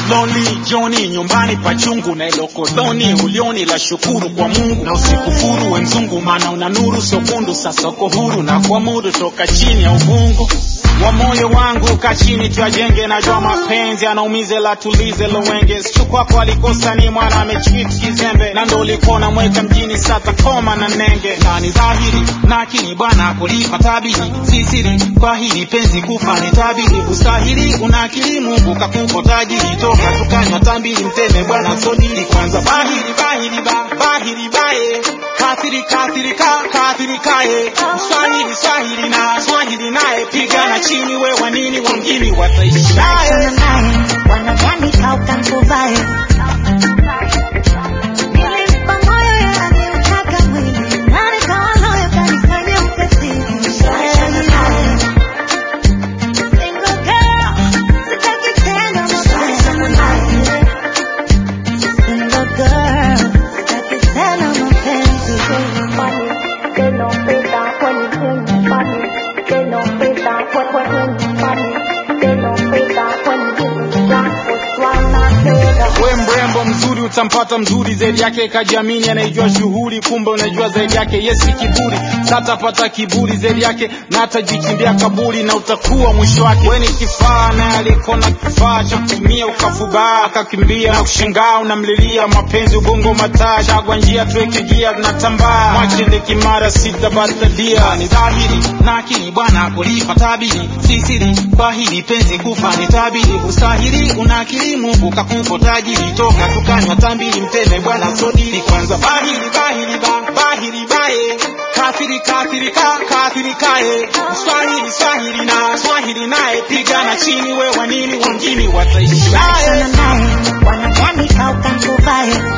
lonely Johnny nyumbani pachungu na ilo koloni ulioni la shukuru kwa Mungu na usikufuru we mzungu maana una nuru sokundu sasa uko huru na kuamudu toka chini ya uvungu wa moyo wangu kachini tuyajenge najua mapenzi anaumize la tulize lowenge sichu kwako alikosa ni mwana amechwit kizembe na ndo ulikona mweka mjini sata koma na nenge na ni dhahiri na akili bwana kulipa tabiri sisiri kwa hili penzi kufa ni tabiri ustahili una akili mungu kakupa tajiri toka tukanywa tambili mteme bwana sodili kwanza bahiri bahiri ba bahiri bae kathiri kathiri ka kathiri kae swahili swahili na swahili naye pigana chini we wanini wengine wataishi naye Achana naye, wanadhani kaukamkuvae. Nilimpa moyo yeye aliutaka mwili, na nikawa loyo kanifanya mkatili. Achana naye. Single girl, sitaki tena mapenzi. Single girl, sitaki tena mapenzi. They don't pay that when you give me money. They don't pay that when when when you money. They don't pay that when you give me that. What's wrong? I say that. we mrembo mzuri utampata mzuri zaidi yake kajiamini anaijua shughuli kumbe unajua zaidi yake yesi kiburi satapata kiburi zaidi yake na atajikimbia kaburi na utakuwa mwisho wake we ni kifaa naye alikona kifaa cha kutumia ukafubaa akakimbia na kushangaa unamlilia mapenzi ubongo mataa chagwa njia tuweke gia natambaa mwachende kimara sitabatalia ni dhahiri na akili bwana kulipa tabiri sisiri kwa hili penzi kufa ni tabiri ustahili una akili mungu kakupa tajiri toka tukanywa tambili mteme bwana sodili kwanza bahiri bahiri ba bahiri bae kathiri kathiri ka kathiri kae swahili swahili na swahili naye pigana chini we wanini wengine wataishi naye Achana naye, wanadhani kaukamkuvae.